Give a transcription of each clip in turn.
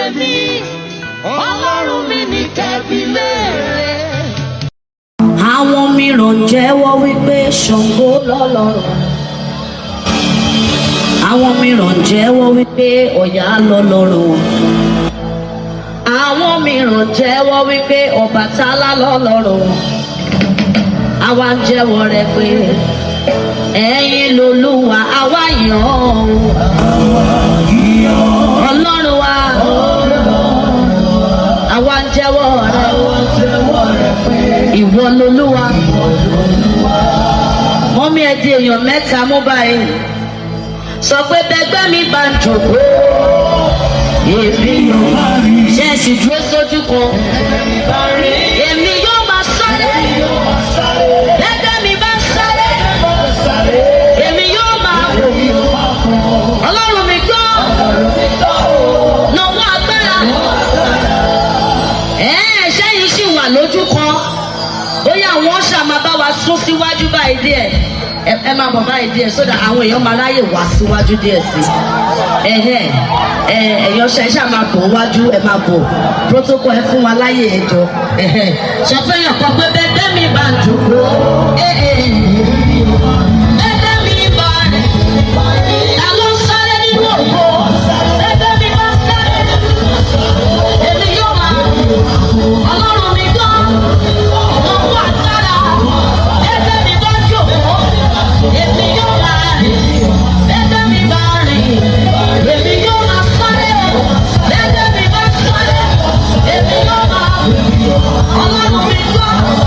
tèmi ọlọ́run mi ní kẹ́bí léèrè. àwọn mìíràn jẹ́wọ́ wípé ṣàngó lọ́lọ́run àwọn mìíràn jẹ́wọ́ wípé ọ̀yà lọ́lọ́run àwọn mìíràn jẹ́wọ́ wípé ọbàtálá lọ́lọ́run àwa ń jẹ́wọ́ rẹ̀ pé ẹ̀yin lolúwa àwa yàn ọ́ ọlọ́run wa àwa ń jẹ́wọ́ rẹ̀ ìwọ lolúwa mọ́mí ẹ di èèyàn mẹ́ta mú báyìí sọ pé bẹgbẹ́ mi bá ń jòkó èmi yóò ṣe é sì dúró sójú kan èmi yóò máa sáré bẹgbẹ́ mi bá ń sáré èmi yóò máa wò ọlọ́run mi gbọ́ nọwọ́ agbára ẹ̀ẹ́ sẹ́yìn sì wà lójú kan bóyá àwọn ọ̀ṣà máa bá wa sún síwájú báyìí díẹ̀ ẹ ẹ máa bọ̀ báyìí díẹ̀ sódà àwọn èèyàn máa ráyè wá síwájú díẹ̀ sí i ẹ̀hẹ́ ẹ ẹ̀yàn ṣe ṣáà máa bọ̀ wájú ẹ máa bọ̀ protocol ẹ fún wa láyè ẹjọ́ ẹ̀hẹ́ sọ fẹ́yàn kan pé bẹ́ẹ̀ bẹ́ẹ̀ mi bá ń dùnkú ẹ̀ ẹ̀ bẹ́ẹ̀ bẹ́ẹ̀ mi bá rẹ̀ ta ló ń sáré nínú òkú bẹ́ẹ̀ bẹ́ẹ̀ mi bá sáré èmi yóò máa ọlọ́run mi gbọ́ ọmọ wà sára ẹgbẹ́ mi bá jòkó èmi yóò máa rìn ẹgbẹ́ mi bá rìn èmi yóò máa sáré ẹgbẹ́ mi bá sáré èmi yóò máa ọlọ́run mi gbọ́.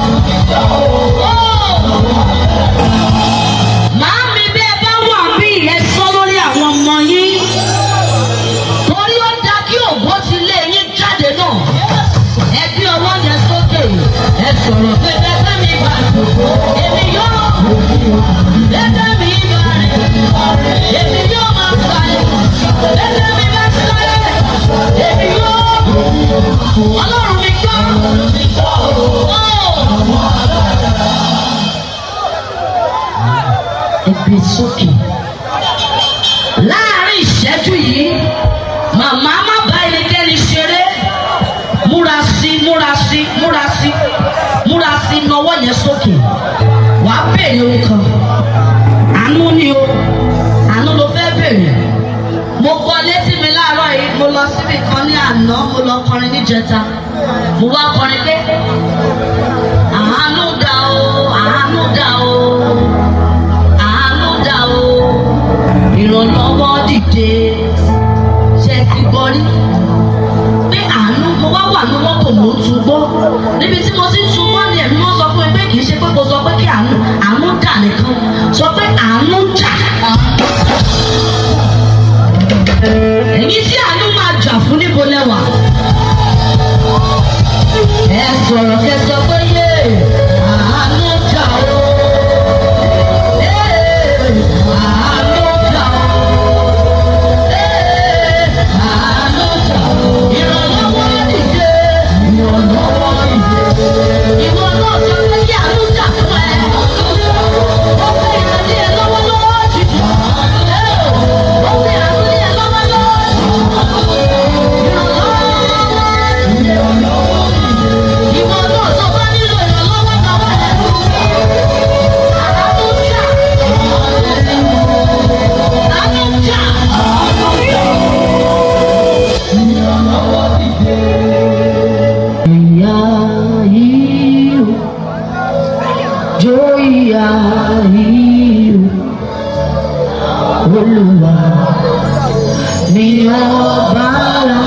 Màámi bí ẹ bá wà bí ẹ sọ lórí àwọn ọmọ yín torí ó dá kí ògbó ti lé yín jáde náà ẹ gbé ọwọ́ yẹn sókè ẹ sọ̀rọ̀ pé bẹ́ẹ̀ mi bá dùnkù èmi yóò bẹ́ẹ̀ mi bá rìn èmi yóò máa sáré bẹ́ẹ̀ mi bá sáré èmi yóò ọlọ́run mi gbọ́. Ẹgbẹ́ sókè láàárín ìṣẹ́jú yìí màmá má bá ẹnikẹ́ni ṣeré múra sí múra sí múra sí múra sí nọwọ́ yẹn sókè wàá béèrè ohun kan àánú ni o àánú ló fẹ́ béèrè mo kọ létí mi láàárọ̀ yìí mo lọ síbi kan ní àná mo lọ kọrin níjẹta mo wá kọrin pé àánú dà o àánú dà o àánú dà o ìrànlọ́wọ́ dìde ṣe ti gbọ́ rí pé àánú mo wá wà ní mọ́tò mo ń tún gbọ́ níbi tí mo ti ń tún gbọ́ ni ẹ̀mí wọ́n sọ fún mi pé kì í ṣe pé kò sọ pé kí àánú àánú dà nìkan sọ pé àánú jà èyí tí àánú máa jà fún níbo lẹ́wà ẹ sọ̀rọ̀ kẹ sọ pé yé àánú jà o. Ee, àánú jà o. Ee, àánú jà o. Ìrànlọ́wọ́ dìde. Ìrànlọ́wọ́ dìde. Ìwọ náà sọ pé kí àánú jà fún ẹ. Ó fẹ́ ìrántí ẹ lọ́wọ́lọ́wọ́ jìjì. Ó fẹ́ ìrántí ẹ lọ́wọ́lọ́wọ́ jìjì. Ìrànlọ́wọ́ dìde. Ìwọ náà sọ pé nílò ìrànlọ́wọ́ kan wá ẹ̀. Àánú jà. Àánú jà. Ìyá yìí o, jó ìyá yìí o, Olúwa ni ọba wa.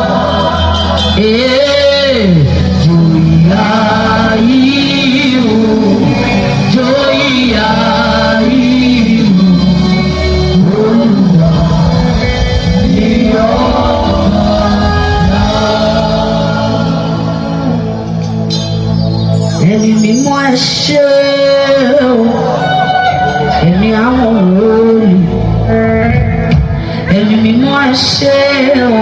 Ee, jó ìyá yìí o, jó ìyá yìí o, Olúwa ni ọba ẹni mímọ́ ẹ ṣe o ẹni àwọn wòlíì ẹni mímọ́ ẹ ṣe o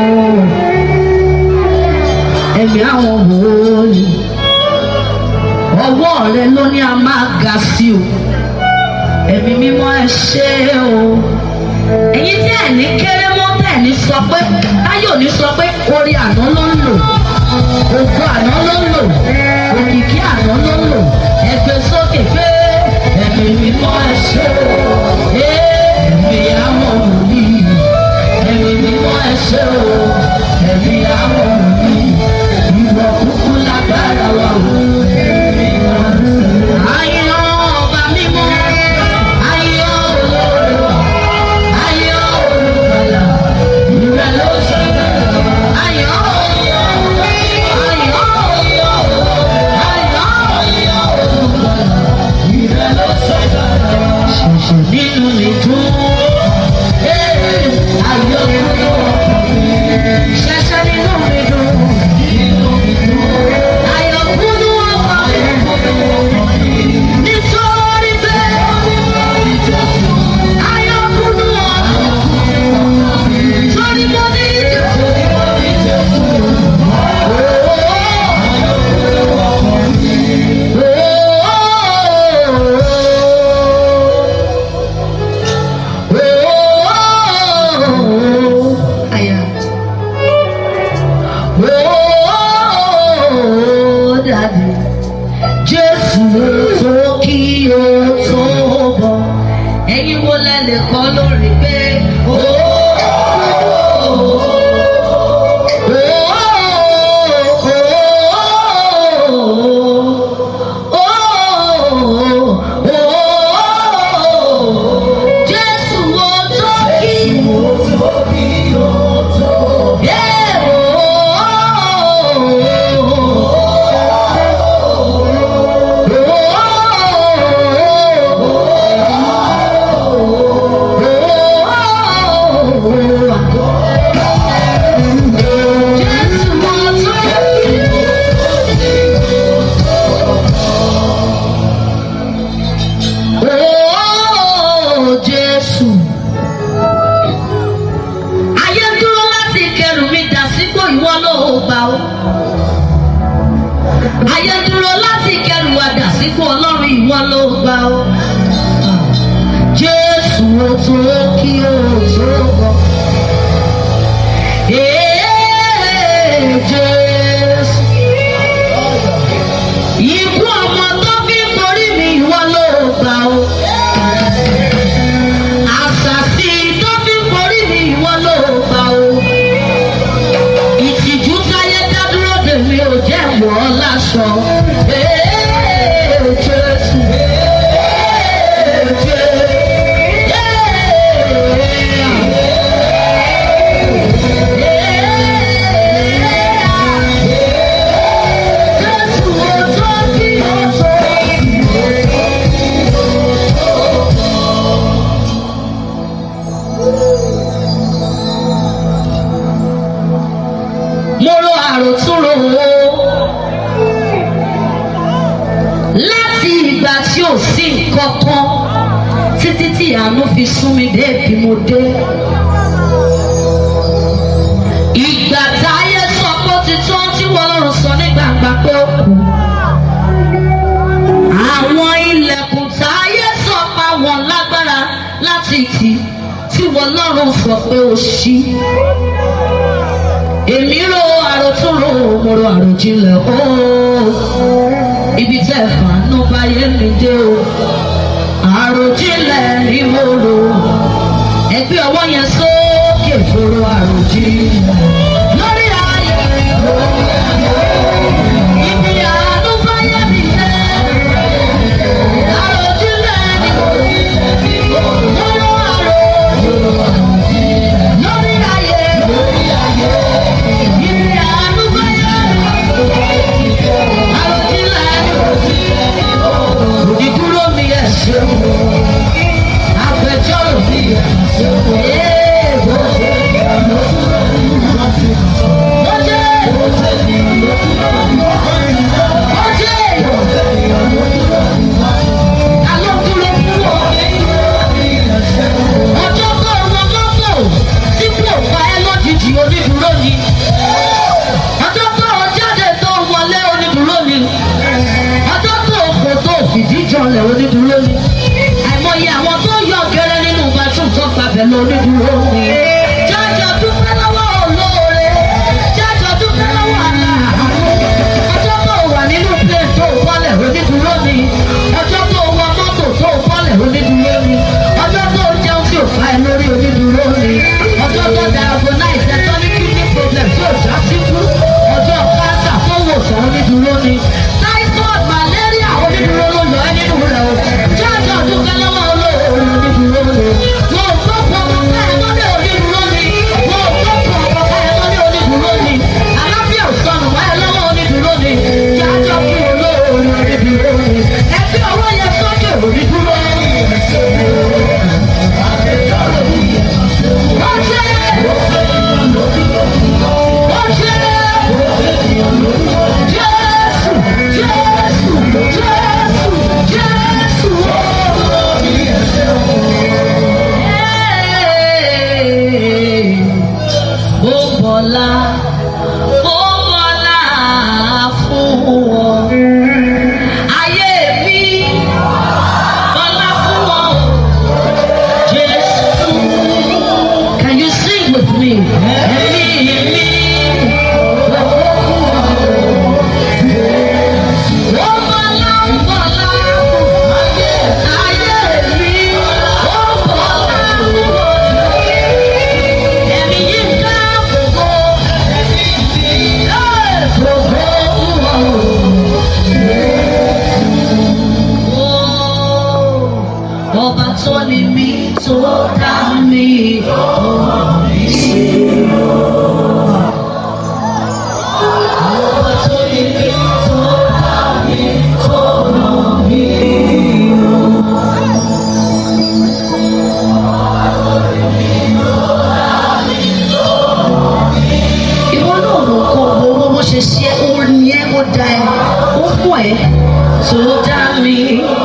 ẹni àwọn wòlíì ọwọ́ rẹ ló ní a máa ga sí o ẹ̀mí mímọ́ ẹ ṣe o ẹ̀yin tí ẹ̀ ní kéré mọ́ tẹ̀ ní sọ pé táyọ̀ ní sọ pé orí àná ló ń lò ògo àná ló ń lò òkìkí àná ló ń lò ẹgbẹ́ sókè pé ẹ̀mí mímọ́ ẹ ṣé o ẹ̀mí àwọn òní ẹ̀mí mímọ́ ẹ ṣé o ẹ̀mí àwọn òní ìwọ kúkú lágbára wa o. Ayé ọba mímọ́, ayé olóró, ayé olùkọ́lá, ìrẹ̀ ló ṣe ayé ayé ayé olùkọ́lá, ìrẹ̀ ló ṣe ṣẹ̀ṣẹ̀ nínú ìdún. Ayé olùkọ́lá, ṣẹ̀ṣẹ̀ nínú ìdún. Ayé olùkọ́lá, nítorí bẹ́ẹ̀ ayé olùkọ́lá. Torí mo ní Aya. Oh, Daddy. Jésù tó kí o tó bọ̀. Ẹ̀yin wo lẹ lè kọ́ lórí pé ó. Jésù wo tó kí o. Yeah, Jésù mo tún. Oh, Jésù. Ayé dúró láti kẹrù mi dà sípò ìwọ ló gbà ó. Ayé dúró láti kẹrù wa dà sípò ọlọ́run ìwọ ló gbà ó. Jésù ó tó kí ó tó bọ̀. Ee, Jésù. Ikú ọmọ tó fi ń borí mi ìwọ ló gbà ó. Àṣàsí tó fi ń borí mi ìwọ ló gbà ó. Ìtìjú táyé dá dúró dè mí ò jẹ́ wọ̀ ọ́ láṣọ. Ee, Jésù. Ee, Jésù. Jésù ọjọ́ kí ọjọ́ mo ro àròtúnrò o láti ìgbà tí ò sí nǹkan kan títí tí àánú fi sún mi dé bí mo dé. ìgbà táyé sọ pé ó ti tán tí wọ́n lọ́rùn sọ ní gbàgbà pé ó kù. àwọn ilẹ̀kùn táyé sọ pa wọn lágbára láti tì tí wọ́n lọ́rùn sọ pé ó ṣí èmi ro àròtúnrò mo ro àròjinlẹ̀ ooo ibi tẹ́ fàánú báyé mi dé o àròjinlẹ̀ ni mo rò ẹgbẹ́ ọwọ́ yẹn sókè fòrò àròjinlẹ̀ lórí ayé ibi àánú báyé mi dé àròjinlẹ̀ ni mo rò mo ro àròjinlẹ̀ lórí ayé. Ibi àánú báyé àròjinlẹ̀ onídúró mi ẹ̀ ṣeun agbẹjọ́rò mi ẹ̀ ṣeun èèwọ̀ lọ́jẹ́ lọ́jẹ́ alódúró fún ọ ọjọ́ tó ọmọ mọ́tò tí kò fa ẹ lójijì onídúró ni ọjọ́ tó o jáde tó o wọlé onídúró ni ọjọ́ tó o kò tó o fìdí jọlẹ̀ onídúró ni àìmọye àwọn tó yọ gẹ́rẹ́ nínú bathroom tó gbàbẹ̀ lọ onídúró ni jájọ dúpẹ́ lọ́wọ́ olóore tó dá mi ṣe. Ọba tó ní mi tó dá mi tó ràn mí o. ìwọ náà mọ kó owó bó ṣe ṣe ó ní ẹ ó da ẹ ó fún ẹ tó dá mi.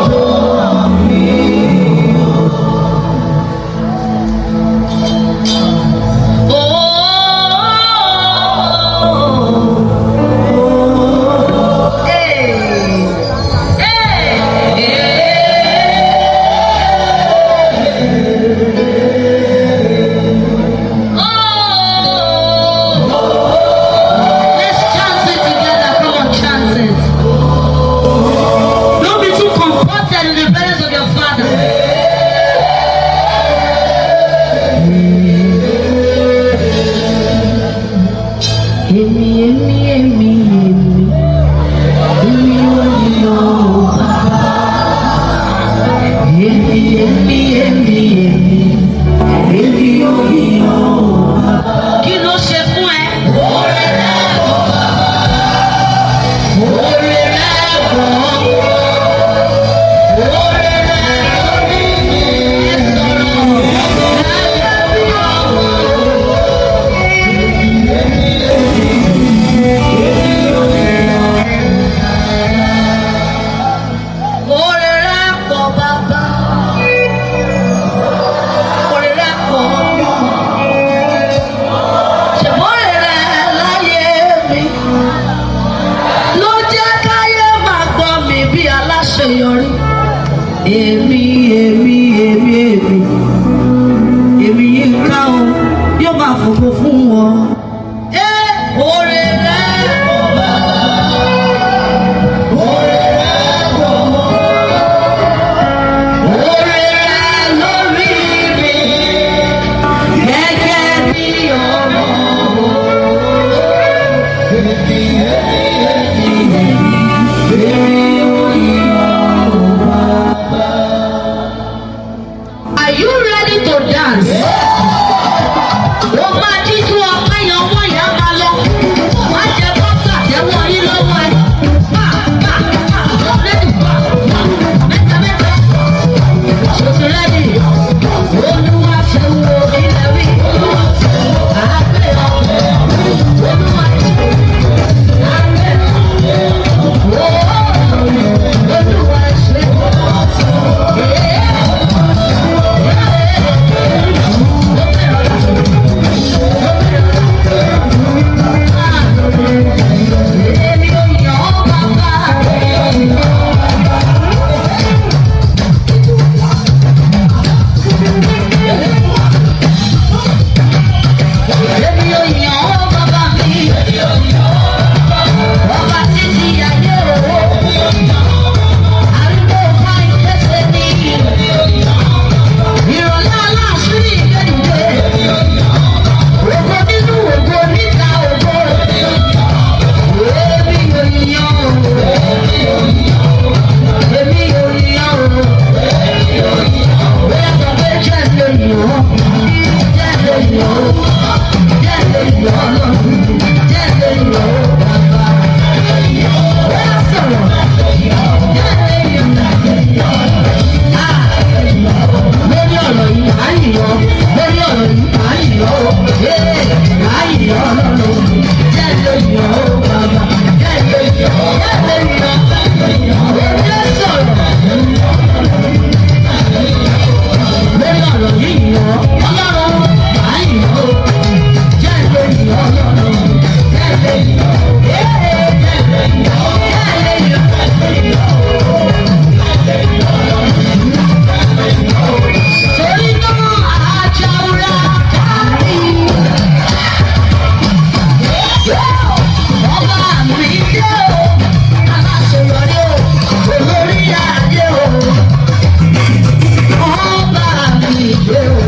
Let's chant it together. Come on, chant it. Don't be too comforted in the presence of your father. Èmi, èmi, èmi, èmi, èmi ò yọ bàbá. Èmi, èmi, èmi, èmi, èmi ò yọ bàbá. Kí ló ṣe fún ẹ? Oore rẹ̀ bọ̀. Oore rẹ̀ bọ̀. Oore rẹ̀ lórí mi. Ẹ sọ̀rọ̀. Lábẹ́ bí ọmọ. Oore rẹ̀ pọ̀ bàbá. Oore rẹ̀ pọ̀ ọmọ. Ṣèbóore rẹ̀ láyé mi. Ló jẹ́ káyé máa gbọ́ mi bí aláṣeyọrí. Èmi, èmi, èmi, èmi. Èmi yìí ká o, yóò máa fògo fún wọn. Ẹ oore rẹ̀ pọ̀ bàbá. Oore rẹ̀ pọ̀ mọ́. Oore rẹ̀ lórí mi. Gẹ́gẹ́ bí ọmọ. Are you ready to dance? Ó máa jíjú ọpẹ́ yan ọmọ ìyá máa lọ. Má jẹ bọ́tà tẹ́wọ́ yín lọ́wọ́ ẹ. Pa pa pa lẹ́nu pa pa mẹ́ta mẹ́ta. Ṣòṣì rẹ́dì. Olúwa ṣe wo ilẹ̀ wí. Àgbẹ̀ ọ̀pẹ̀. Olúwa ṣe àgbẹ̀ ọ̀pẹ̀. Olúwa ṣe. Èmi ò yàn ọ́ bàbá rẹ̀. Èmi ò yàn ọ́ bàbá mi. Ọba títí ayé o. Arúgbó ká ìkẹsẹ̀ ní. Ìrọ̀lẹ́ aláṣírí ìgbẹ́dìde. Ògo nínú ògo níta ògo. Èmi ò yàn o. Èmi ò yàn o. Bóyá sọ pé jẹ́ lè yàn ọ́. Jẹ́ lè yàn ọ́. Jẹ́ lè yàn ọ́ lọ́rùn. Jẹ́ lè yàn ọ́ bàbá. Bóyá sọ̀rọ̀. Jẹ́ lè yàn ọ́. Ah! lórí ọ̀rọ̀ yìí à ń yọ̀ lórí ọ̀rọ̀ yìí à ń yọ̀ ó ee à ń yọ̀ ọlọ́run jẹ́ lè yọ̀ ó bàbá jẹ́ lè yọ̀ jẹ́ lè yọ̀ ó jẹ́ sọ̀rọ̀ lórí ọ̀rọ̀ yìí yọ̀ ọlọ́run à ń yọ̀ ó jẹ́ lè yọ̀ ọlọ́run jẹ́ lè yọ̀ ee jẹ́ lè yọ̀ jẹ́ lè yọ̀. Torí náà àjàúra kárí. Ọba mi dé o, aláṣeyọrí o, olórí adé o. Ọba mi dé o,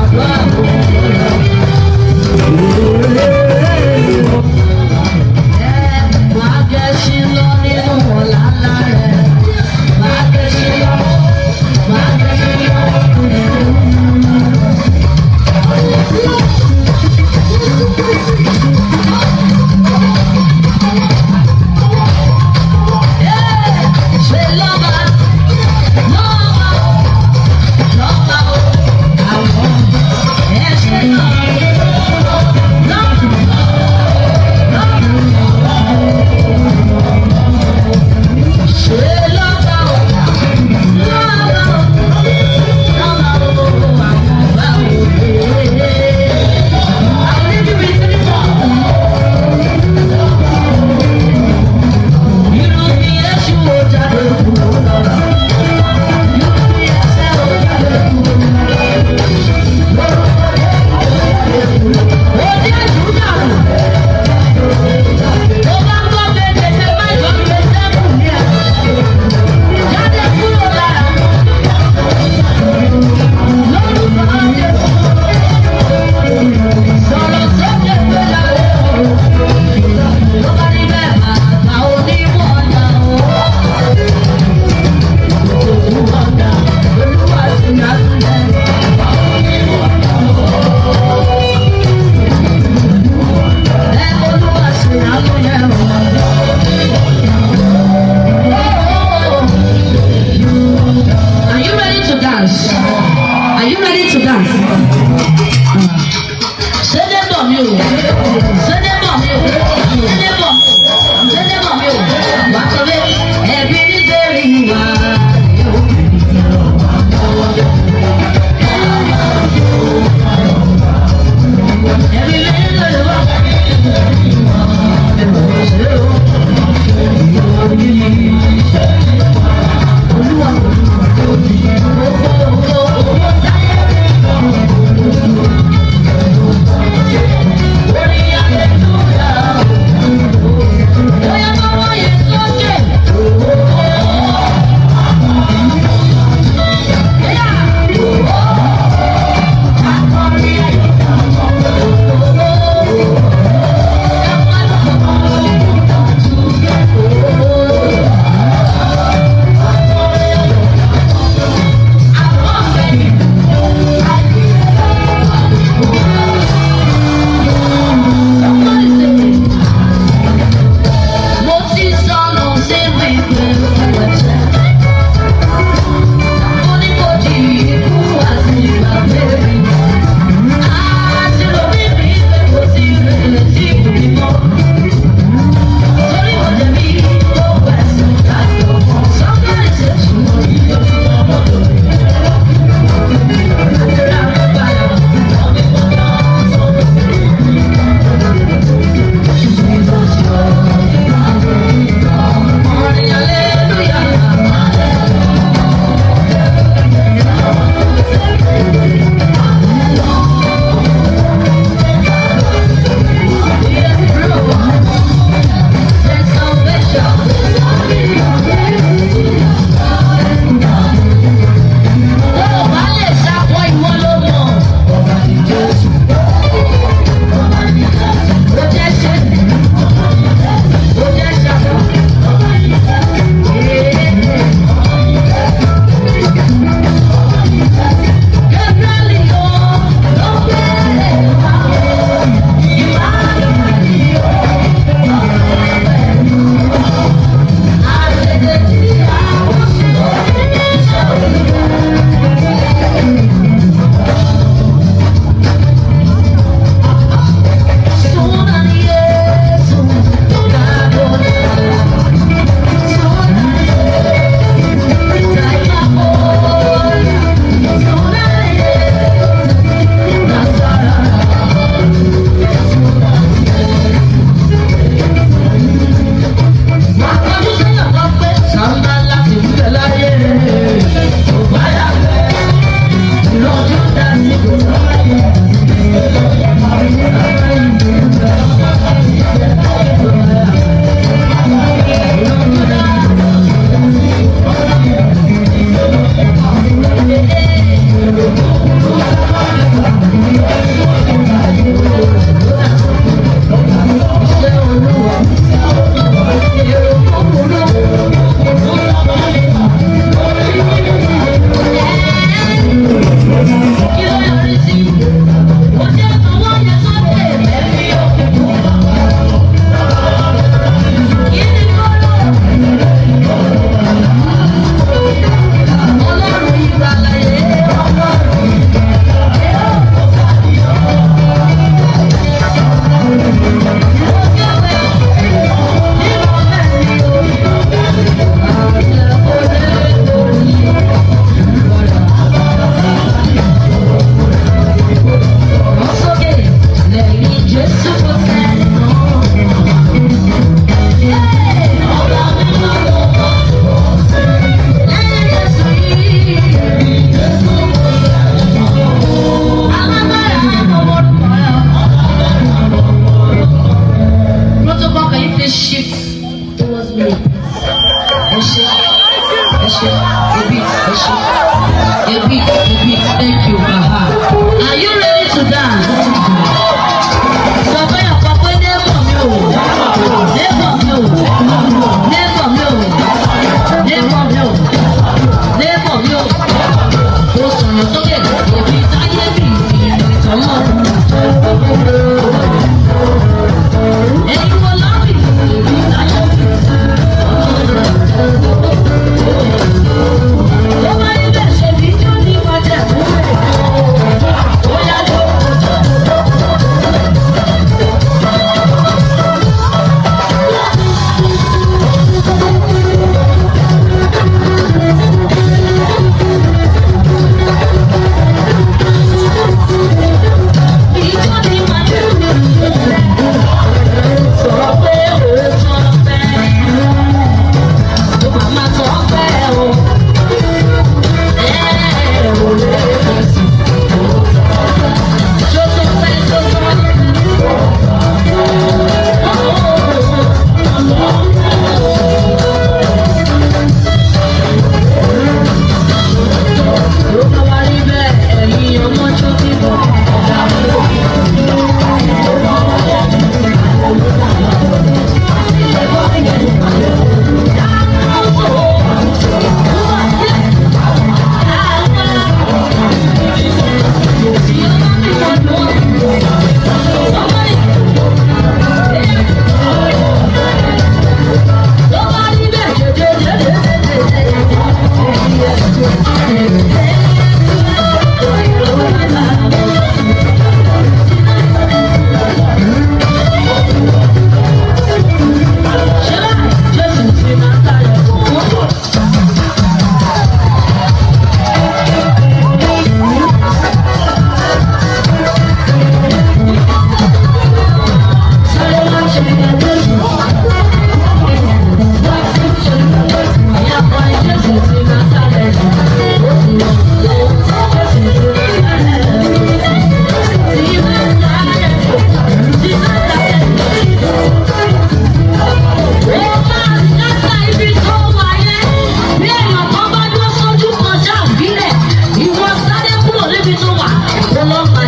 Hallelujah.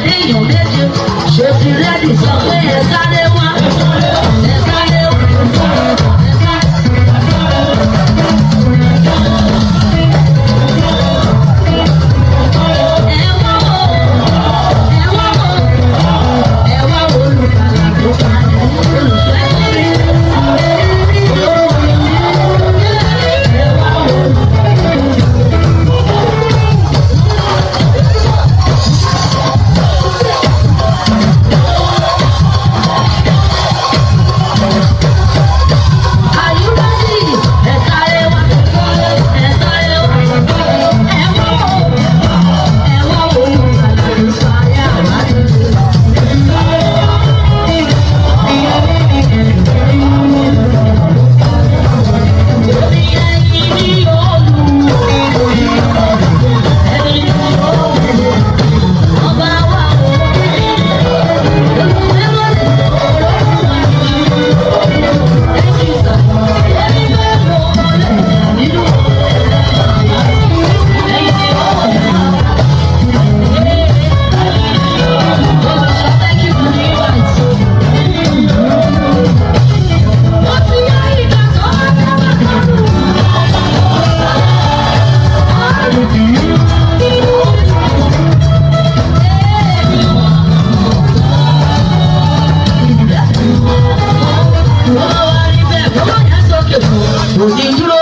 pàdé èèyàn méje ṣó ti rẹ́dì sọ pé ẹ sáré wá ẹ sáré wá ẹ sáré. Ẹ wá wò, ẹ wá wò, ẹ wá wò olùkàlà tó padà olùfẹ́ mi. Ẹ wá wò. Are you ready? Ẹ sáré wá, ẹ sáré wá, ẹ wá wò, ẹ wá wò olùkàlà tó padà wá. Òní dúró,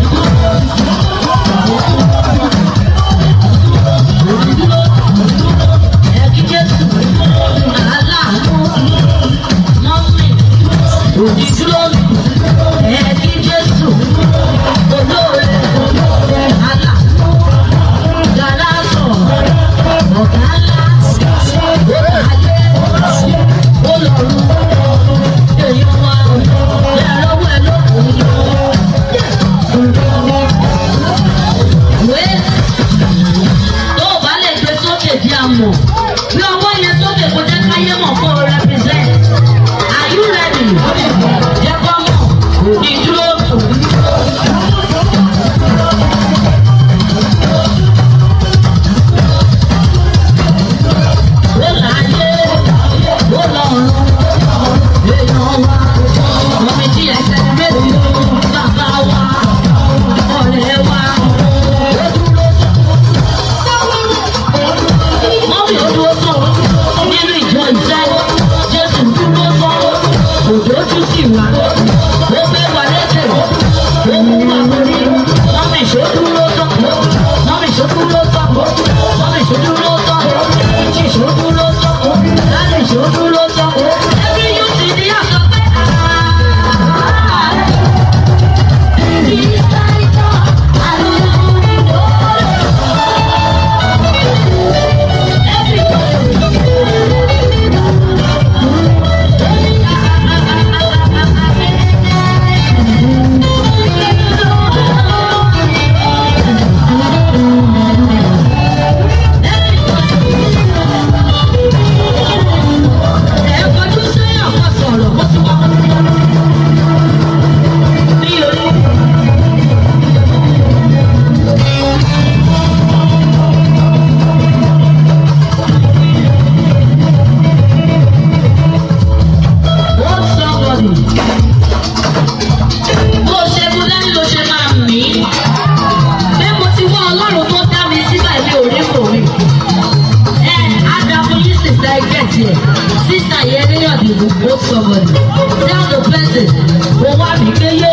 òní dúró, ẹ̀kí Jésù, aláàánú, mọ́mí, òní dúró, ẹ̀kí Jésù, olóore, aláàánú, gàlásọ̀, ọ̀gá ńlá, ọ̀gáyé, olọ́run, èèyàn wa, ẹ̀rọ wẹ̀ lókun. Wait. tó o bá lè gbé sókè di àmọ̀ bí ọwọ́ yẹn sókè kó jẹ́ káyé mọ̀ kó o represent are you ready? jẹ́ kó mọ̀ ní dúró. ó láyé ó lọ́run èèyàn wa ọmọ mi jí ẹsẹ̀ méjì bàbá wa ọ̀rẹ́ wa ó dúró mọ́mí ó dúró tán nínú ìjọ ìfẹ́ jésù dúró tán òjòjú sì wà ó gbé wa létè ó mú wa lórí mọ́mí ṣó dúró tán mọ́mí ṣó dúró tán mọ́mí ṣó dúró tán jí ṣó dúró tán láti ṣó dúró tán ẹbí yóò sì ní àṣọ pé bó ṣe mú dání ló ṣe máa mí bí mo ti wá ọlọ́run tó dá mi síbà ilé orí kò rí ẹ adamu yìí sísá ẹgbẹ́ tiẹ̀ sísá yẹn níyàn dìbò ó sọ̀rọ̀ ní tell the person mo wá mi pé yé.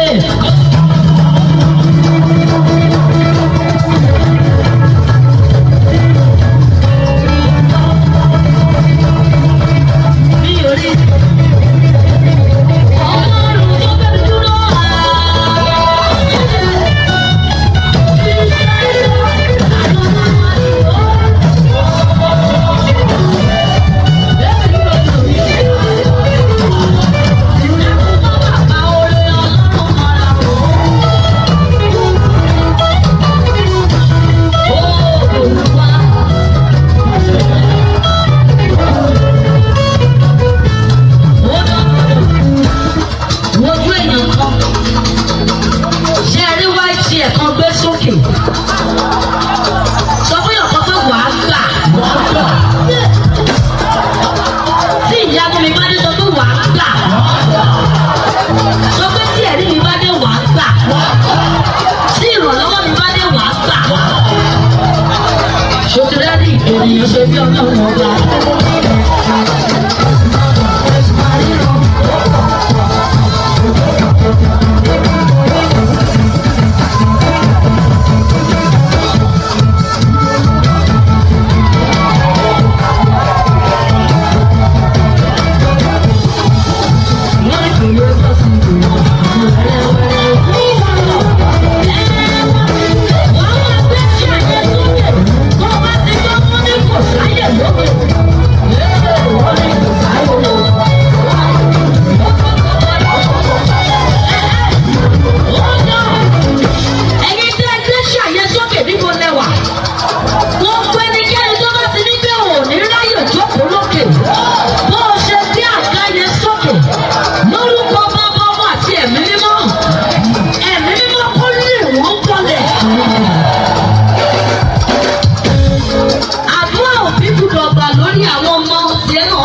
Mi ò rí ọlọ́run tó bẹ́ẹ̀ dúró. Bàbá orí ọlọ́run mọ́ra o.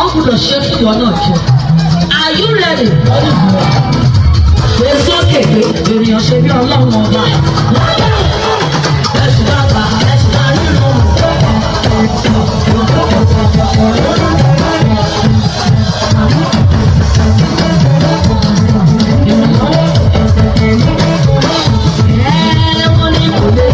gbúdọ̀ ṣe fún ìwọ náà jẹ. Are you ready? Gbé sókè pé ènìyàn ṣe bí ọlọ́run ọba. Ẹ̀sùn bàbá ẹ̀sùn àríwọ̀. Ẹ̀wọ̀n ni kò lè.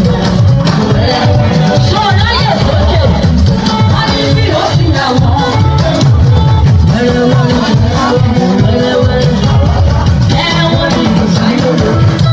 Ṣọ́ọ̀rọ̀ ayé sókè. Wọ́n ti bí ó sì yà wọ́n. Wẹ́rẹ́wẹ́rẹ́, wẹ́rẹ́wẹ́rẹ́. Ẹ̀wọ̀n ni kò sáyé lò.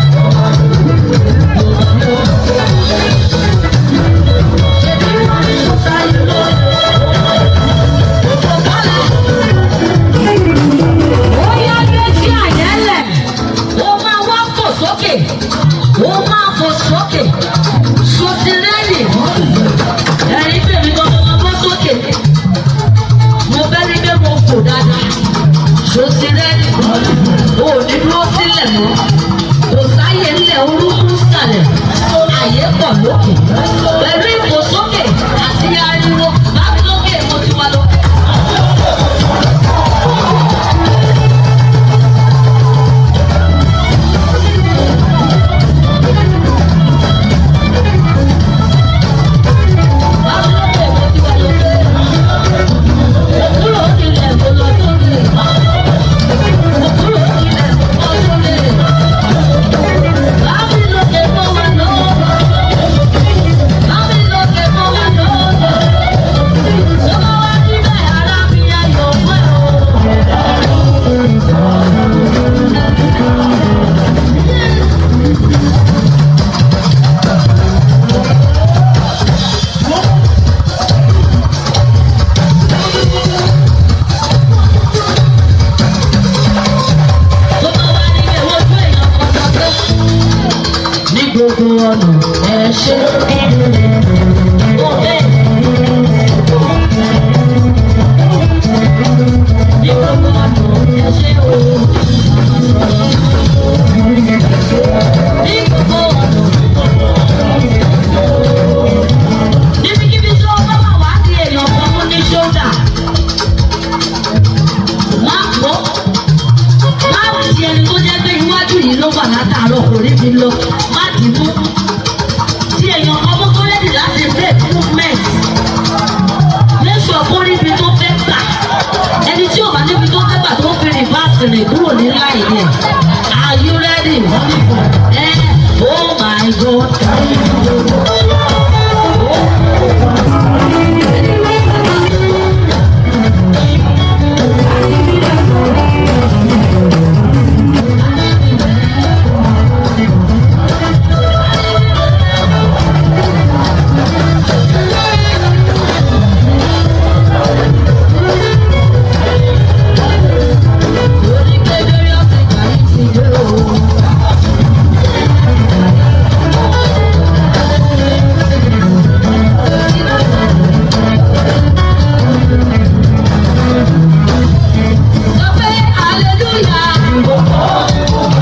Bóyá méjì àyẹ́lẹ̀, ó máa wá fò sókè, ó máa fò sókè, sotirẹ́lì, ẹ̀rí tèmi kan máa bọ́ sókè, mo fẹ́ rí pé mo fò dáadáa, sotirẹ́lì, ó ní dúró sílẹ̀ mọ́, kò sáyé ńlẹ̀ orúkú sàlẹ̀, àyè pọ̀ lókè, pẹ̀lú ìfòsókè àti ariwo, bá mi lókè mo ti wá lọ. ní gbogbo ọ̀nà ẹ ṣe. Ní gbogbo ọ̀nà ẹ ṣe o. Ní gbogbo ọ̀nà. Níbikíbi tí ó bá wà wá di èèyàn kan mú ní ṣódà. Má pọ̀ má ti ẹni tó jẹ́ pé iwájú yìí ló wà látàárọ̀ kò rí mi lọ má dì í mú. tí èèyàn ọmọ tó rẹ́dì láti break movement lẹ́sọ̀ kó rí ibi tó fẹ́ gbà ẹni tí ò bá níbi tó fẹ́ gbà tó fi rìvásì rìn kúrò ní láì yẹn are you ready? ẹ oh my god. Lórí kékeré ọ̀sẹ̀ kan yìí ti dé o. Sọ pé hallelujah.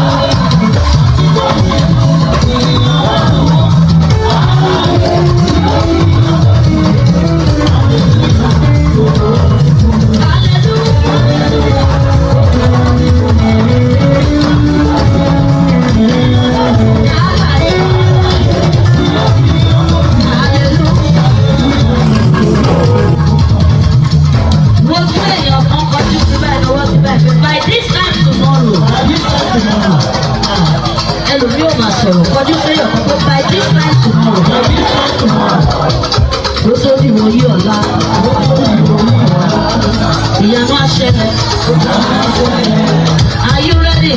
Mo tún èèyàn kan kọjú síbẹ̀ lọ́wọ́ síbẹ̀ pé by this time tomorrow. Ẹlòmí ò máa sọ̀rọ̀ kọjú séèyàn kan pé by this time tomorrow. Ló tó di wọ́n yí ọ̀la. Ìyanu aṣẹlẹ̀. Are you ready?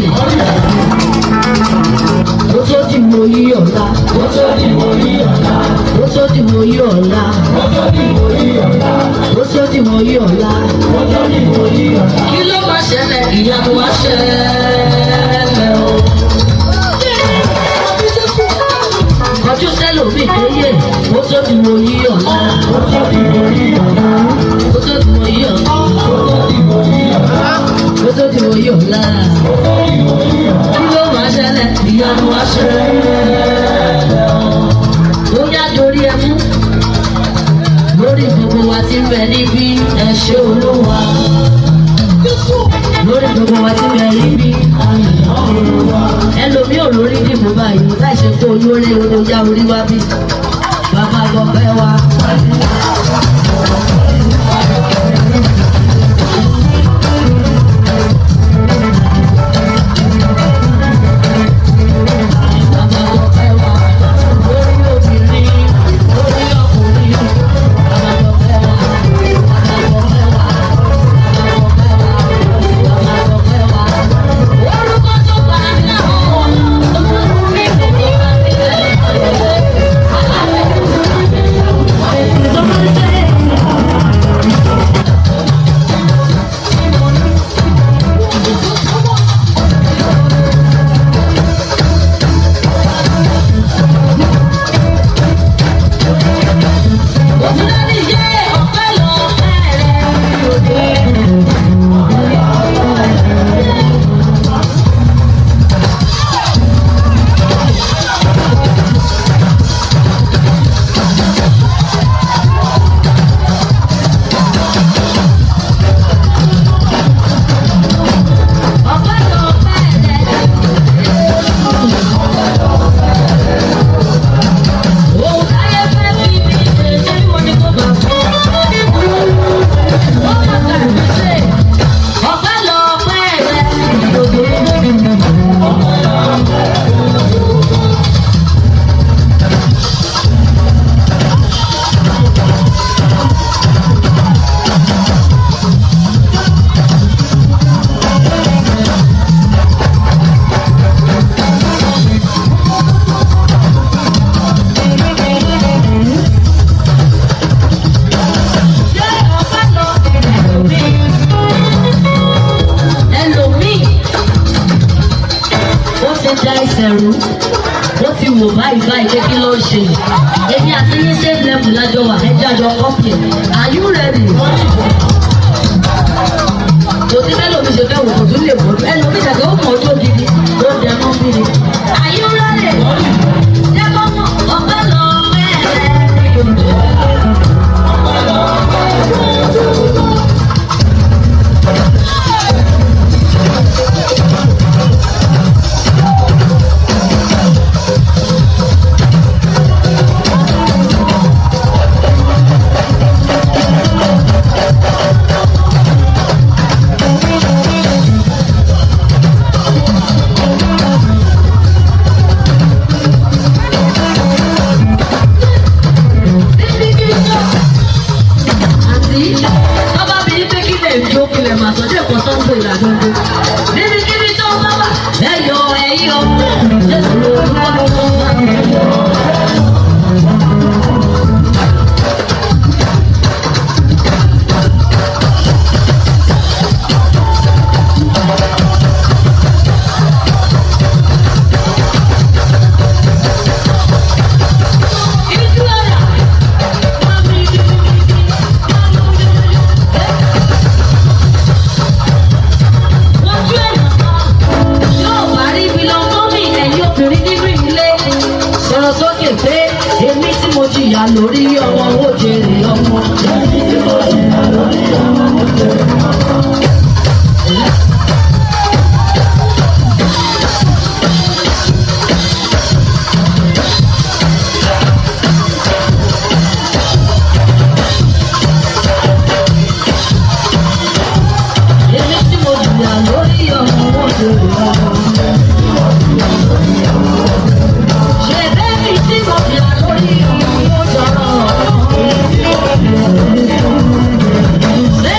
Ló tó di wọ́n yí ọ̀la. Ló tó di wọ́n yí ọ̀la. Ló tó di wọ́n yí ọ̀la. Ló tó di wọ́n yí ọ̀la. Kí ló máa ṣẹlẹ̀? Ìyanu wá ṣẹlẹ̀ o. Kọjú sẹ́lòmíì tó yẹ, ó tó di wọ́n yí ọ̀la. Ó tó di wọ́n yí ọ̀la. Ó tó di wọ́n yí ọ̀la. Ó tó di wọ́n yí ọ̀la. Kí ló máa ṣẹlẹ̀? Ìyanu wá ṣẹlẹ̀ o. Ó yá dorí ẹ mú lórí gbogbo wa ti ń bẹ níbí ẹ ṣé olúwa olórí olóyá orí wá bí bàbá gbọ̀ngàn wa. Bàbá gbọ̀ngàn wa, lórí obìnrin, lórí ọkùnrin, bàbá gbọ̀ngàn wa, bàbá gbọ̀ngàn wa, bàbá gbọ̀ngàn wa, bàbá gbọ̀ngàn wa. Orúkọ tó bá ń lọ, mi kò ní bá mi Òtúndé yé ọ̀pẹ lọ bẹ̀rẹ̀ òde. Ọ̀pẹ lọ bẹ̀rẹ̀. Òun táyé fẹ́ fi mi ṣe ṣé mo ní kó bá fún un. Ó má gbàgbé ṣe ọ̀pẹ lọ bẹ̀rẹ̀. Ṣé ọ̀pẹ lọ bẹ̀rẹ̀ ẹlòmíì ó ti da ẹsẹ̀ rú ó ti wò báyìí báyìí pé kí ló ń ṣe èmi àti yín same level lájọ wà ẹjọ́ àjọ kọ́pì are you ready? kò sí bẹ́ẹ̀ lómi ṣe fẹ́ wò kò tún lè wò ẹlòmíì ṣàgbé ó mọ̀ ọjọ́ gidi ó dẹ mọ́ bí ni are you ready? jẹ́ kó mọ̀ ọ̀pẹ lọ bẹ́ẹ̀. àti bàbá mi ní pé kí lè jó kulẹ̀ mà sọ́jọ́ ẹ̀kọ́ tó ń gbé ìlànà ọdún. níbi kíbi tó ń bá wà ẹ̀yọ ẹ̀yọ jésù lórúkọ tó ń bá. Ìjú ọ̀rà, máa mi ní Lójú ẹ̀yàn kan, yóò bá rí ibi lọ mọ́ mi ẹ̀yin obìnrin nínú ilé. Sọ̀rọ̀ sókè pé èmi tí mo jìyà lórí ọmọ ó jèrè ọmọ. Èmi tí mo jìyà lórí ọmọ ó jèrè ọmọ. Ṣé bẹ́ẹ̀ni tí mo jìyà lórí ọmọ ó jọrọ ọmọ?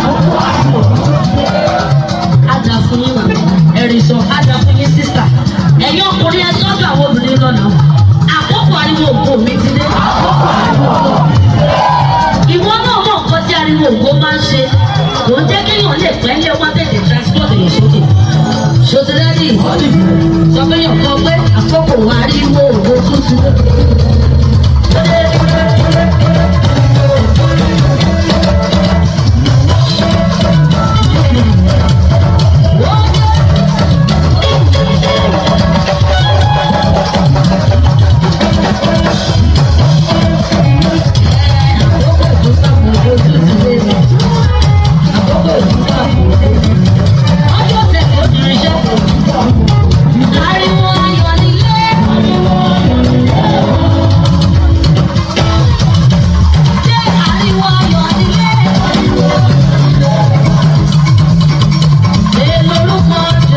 Ada fún yín wà. Ẹ̀rì sọ, ada fún yín sísà. Ẹ̀yin ọkùnrin ẹ sọ́dọ̀ àwọn obìnrin lọ́nà. Àkókò ariwo ògo mi ti dé. Ìwọ náà mọ̀ nǹkan tí ariwo ògo máa ń ṣe. Kò ń jẹ́ kéèyàn lè pẹ́ lé wá tètè transport èèyàn sókè. Ṣòtìlẹ́dì sọ pé yàn kọ́ pé àkókò ariwo ògo tuntun. Ariwo ayọ̀ nílé. Ṣé ariwo ayọ̀ nílé? Ṣé lórúkọ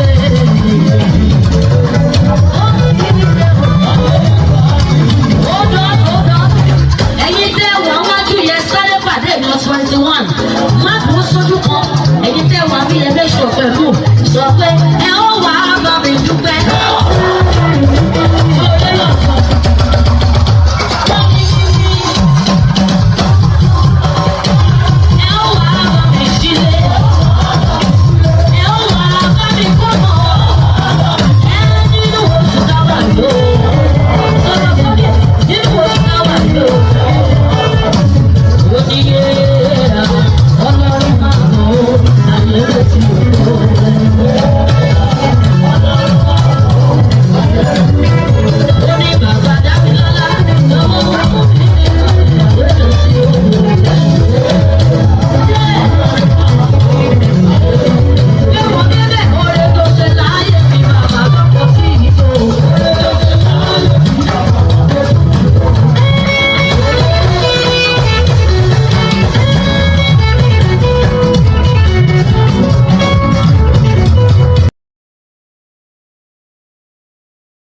Hold on, hold on. Ẹ̀yin tẹ́ wà wájú yẹn sáré pàdé mi twenty one. Má dúró sójú kan. Ẹ̀yin tẹ́ wà mí yẹn méjì pẹ̀lú sọ pé